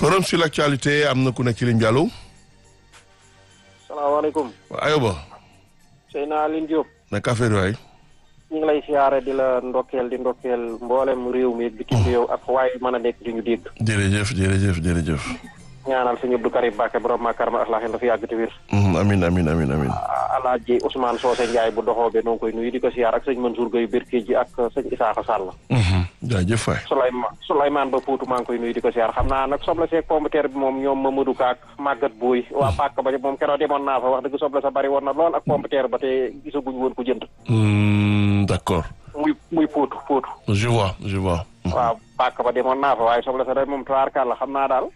forum sur l'actualité am na ku nekk ci ligne bi allo. salaamaaleykum. waaw Ayoba. Seyna Aline Diop. naka affaire waay. ñu ngi lay siyaare di la ndokkeel di ndokkeel mboolem réew mi bitim réew ak waaye mën a nekk di ñu dégg. jërëjëf jërëjëf jërëjëf. ñaanal suñu Abdou Karim Mbacke borom Makarama Akhlaq dafa yàgg te wér. amin amin amin amin Alaaji Ousmane Socé Ndiaye bu doxoo be noo ngi koy nuyu di ko siyaar ak sëñ Mansour Gueye Berké ji ak sëñ Isaaxa Sall. jaajëf waay. Souleymane Souleymane ba Poutou maa ngi koy nuyu di ko siyaar xam naa nag soble seeg pomme de terre bi moom ñoom Mamadou Ka ak Maguette Boy waa Pàkk ba moom keroog demoon naa fa wax dëgg soble sa bari woon na lool ak pomme de terre ba te gisaguñ woon ku jënd. d'accord. muy muy Poutou Poutou. je vois je vois. waaw Pàkk ba demoon naa fa waaye soble sa day moom tubaarkàlla xam naa daal.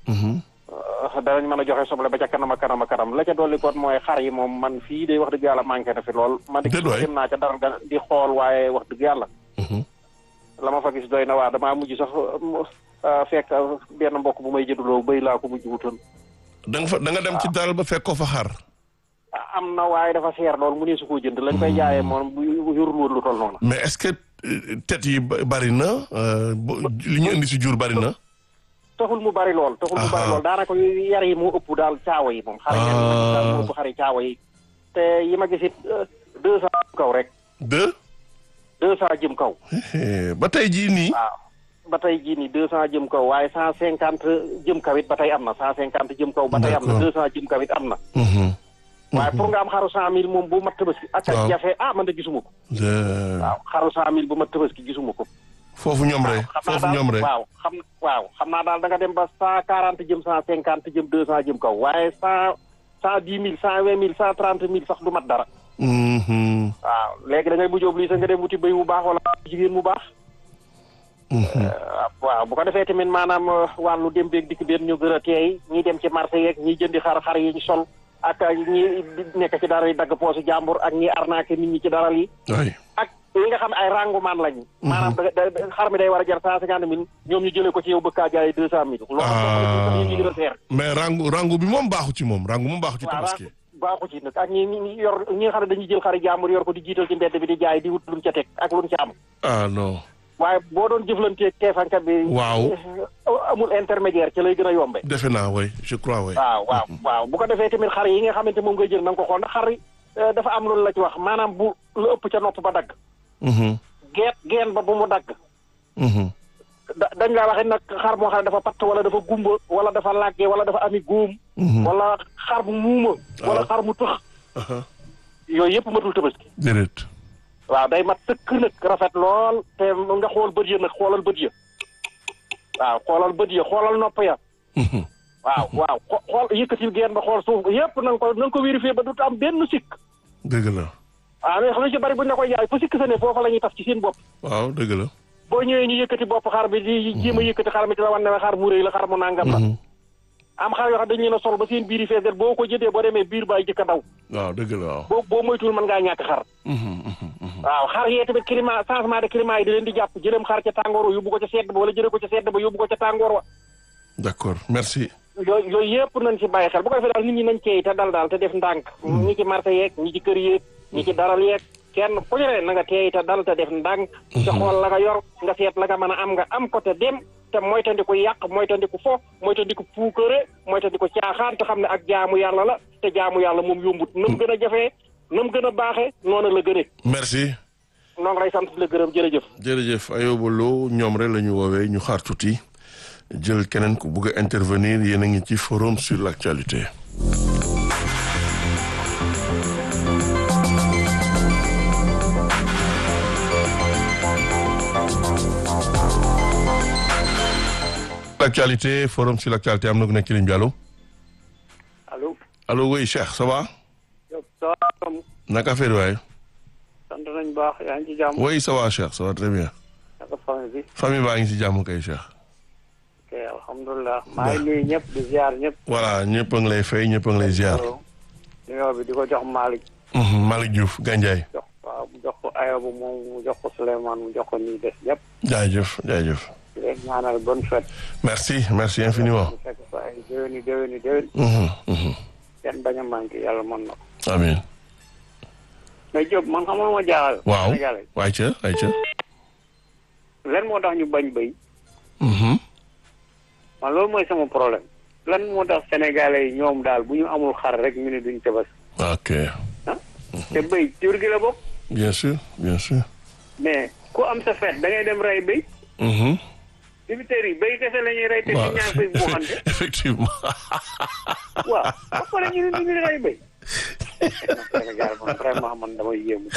danañ mën a joxe soble ba ca kanam a kanam a kanam la ca dolli kon mooy xar yi moom man fii day wax dëgg yàlla manqué na fi lool. man de dem naa ca dara di xool waaye wax dëgg yàlla. la ma fa gis doy na waa damaa mujj sax fekk benn mbokk bu may jënduloo bëy laa ko mujj wutoon. da nga fa da nga dem ci daral ba fekk ko fa xar. am na waaye dafa seer lool mu ne su ko jënd lañ koy jaayee moom bu yorul woon lu toll noonu. mais est-ce que tet yi bari na li ñu indi si jur bari na. taxul mu bari lool taxul mu bari lool daanaka yar yi moo ëpp daal caawa yi moom. xar yi daal moo ëpp xari caawa yi. te yi ma gisit deux cent jëm kaw rek. deux. deux cent jëm kaw. ba tey jii nii. waaw ba tey jii nii deux cent jëm kaw waaye cent cinquante jëm kaw it ba tey am na cent cinquante jëm kaw. ba tey am na deux cent jëm kaw it am na. waaye pour nga am xaru cent mille moom bu mat tabaski. ak ak jafe ah man de gisuma ko. waaw xaru cent mille bu mat tabaski gisuma ko. foofu ñoom rek foofu ñoom rek waaw xam waaw xam naa daal da nga dem ba cent quarante jëm cent cinquante jëm deux cent jëm kaw waaye cent cent dix mille cent vingt mille cent trente mille sax du mat dara. waaw léegi da ngay mujj obligé nga dem wuti béy bu baax wala jigéen mu baax. waaw bu ko defee tamit maanaam wàllu dem beeg dikk benn ñu gën a teey ñi dem ci marché yeeg ñi jëndi xar xar yi ñu sol ak ñi nekk ci dara yi dagg poosu jàmbur ak ñi arnaqué nit ñi ci daral yi. ak li nga xam ne ay rangumaan lañu. maanaam da xar mi day war a jar cent cinquante mille ñoom ñu jëlee ko ci yow bëgg kaa jaayee deux cent mille. loolu ñu gën a seer. mais rangu rangu bi moom baaxu ci moom rangu moom baaxu ci tabaski. baaxu ci nag ak ñi ñi yor ñi nga xam ne dañuy jël xari jàmbur yor ko di jiital ci mbedd bi di jaay di wut luñ ca teg ak luñ ca am. ah non. waaye boo doon jëflanteeg keefankat bi. waaw amul intermédiaire ci lay gën a yombe. defe naa way je crois way. waaw waaw waaw bu ko defee tamit xar yi nga xamante moom ngay jël na nga ko xool ndax xar yi dafa am loolu la ci wax maanaam bu lu ëpp ca nopp ba dagg. geet geen ba bu mu dagg. da dañ laa waxee nag xar moo xam ne dafa patt wala dafa gumba wala dafa làggee wala dafa ami góom. wala xar mu muuma. wala xar mu tëx. yooyu yëpp matul tabaski. déedéet. waaw day mat sëkk nag rafet lool te nga xool bët ya nag xoolal bët ya waaw xoolal bët ya xoolal nopp ya waaw waaw xool yëkkatil geen ba xool suuf yëpp na nga ko na nga ko vérifié ba du am benn sikk dëgg la. waaw mais xam nga ci bari buñ la koy jaay fu sikk sa ne foofa la ñuy taf ci seen bopp waaw dëgg la. boo ñëwee ñu yëkkati bopp xar bi di jéem a yëkkati xar mi di la wan ne xar mu rëy la xar mu nangam la am xar yoo xam dañu leen a sol ba seen biir yi fees boo ko jëndee boo demee biir baay jëkk a daw waaw dëgg la waaw. boo boo moytuwul mën ngaa ñàkk xar waaw xar yee tamit climat changement de climat yi di leen di jàpp jëlem xar ca tàngoor wa yóbbu ko ca sedd ba wala jëlee ko ca sedd ba yóbbu ko ca tàngoor wa d'accord merci. yooyu yooyu yëpp nañ ci bàyyi xel bu ko defee daal nit ñi nañ ceey te dal daal te def ndànk ñi ci marché yeeg ñi ci kër yeeg ñi ci daral yeeg kenn ku ñu ne na nga teey te dal te def ndànk te xool la nga yor nga seet la nga mën a am nga am ko te dem te moytandiku yàq moytandiku fo moytandiku puukare moytandiku caaxaan te xam ne ak jaamu yàlla la te jaamu yàlla moom yombut na mu gën a jafee na mu gën a baaxee noonu la gënee merci. noo ngi lay sant di la gërëm jërëjëf jërëjëf Ayoba Lo ñoom rek la ñu woowee ñu xaar tuuti jël keneen ku bugg a intervenir yéen a ngi ci forum sur l'actualité. l'actualité forum sur l'actualité am na ku nekk ci ligne bi allo. allo. allo oui Cheikh ça va. naka affaire waay. sant nañ baax yaa ngi ci jàmm. oui ça va Cheikh ça va très bien. naka famille bi. famille baa ngi ci jàmm kay Cheikh. ok alhamdulilah. maa ngi nuyu ñëpp di ziar ñëpp. voilà ñëpp a ngi lay fay ñëpp a ngi lay ziar. nuyoo bi di ko jox Malick. Malick Diouf Gandiaye. jox waaw mu jox ko Ayoba moom mu jox ko Souleymane mu jox ko ñuy des ñëpp. jaajëf jaajëf. di leen ñaanal bonne fête. merci merci infiniment. mu fekk fa ay déwéni déwéni déwén. kenn bañ a manqué yàlla mën na ko. amiin. mais Diop man xam nga ma jaaxal. waaw Sénégalais waay ca waay ca. ren moo tax ñu bañ béy. man loolu mooy sama problème lan moo tax sénégalais yi ñoom daal bu ñu amul xar rek ñu ne duñ tebas ok ah te béy jur gi la bokk bien sûr bien sûr. mais ku am sa fête da ngay dem rey béy Mhm. dibiteurs yi béy kese la ñuy rey te waaw ñu ñaan koy buuxante effectivement. waaw ba pare ñu ne ñu ngi rey béy Sénégal man vraiment man damay yéemu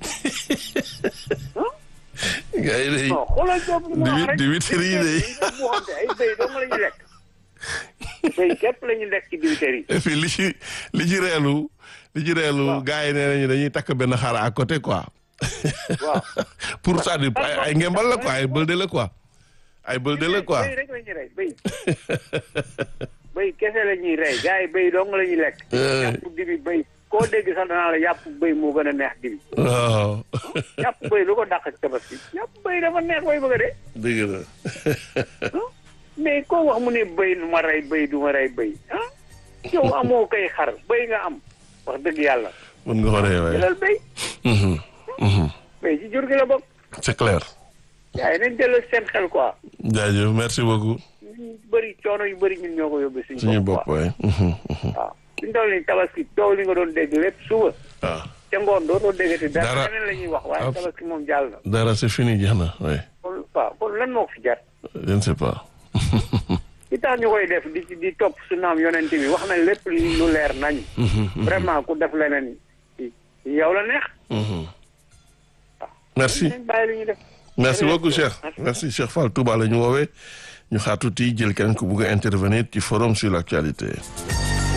quoi gars yi day non xoolal boobu mu wax rek dibiteurs yi de. buuxante ay béy dong la ñuy lekk béy képp la ñuy lekk ci dibiteurs yi et puis li ci li ci reelu li ci reelu Waaw. gars yi nee nañu dañuy takk benn xar à côté quoi. waaw pour ça dire ay ay ngembal la quoi ay bëlde la quoi. ay bëlde la quoi. béy rek la ñuy rey béy béy kese la ñuy rey gars yi béy dong la ñuy lekk Eh. yàpp dibi béy koo dégg sax danaa la yàpp béy moo gën a neex dibi waaw. yàpp béy lu ko dàq ci tabaski yàpp béy dafa neex bay bëgg a dee dëgg la. mais koo wax mu ne béy du ma rey béy du ma rey béy ah yow amoo koy xar béy nga am wax dëgg yàlla mën nga ko rey waaye. jëlal béy Mhm. Mhm. béy ci jur gi la bokk c'est clair. yaa nañ delloo seen xel quoi jaajëf merci beaucoup. ñu bëri coono yu bëri ñun ñoo ko yóbbee suñu suñu bopp bopp quoi waaye. Mhm. Mhm. waaw suñu toll nii tabaski coow li nga doon dégg lépp suba waaw. ca ngoon dootoo déggati Dara. dara leneen la ñuy wax waaye Ah. tabaski moom jàll na dara c'est fini jeex na waaye. kon waaw kon lan moo ko fi jar je ne sais pas. li tax ñu koy def di di topp su naam yonent bi wax nañ lépp li lu leer nañ vraiment ku def leneen yow la neex Mhm. merci. nañ bàyyi li ñuy def merci Jërëjëf. beaucoup Cheikh Merci. merci Cheikh Fall Touba la ñu woowee ñu xaar tuuti jël keneen ku bugg a intervenir ci forum sur l'actualité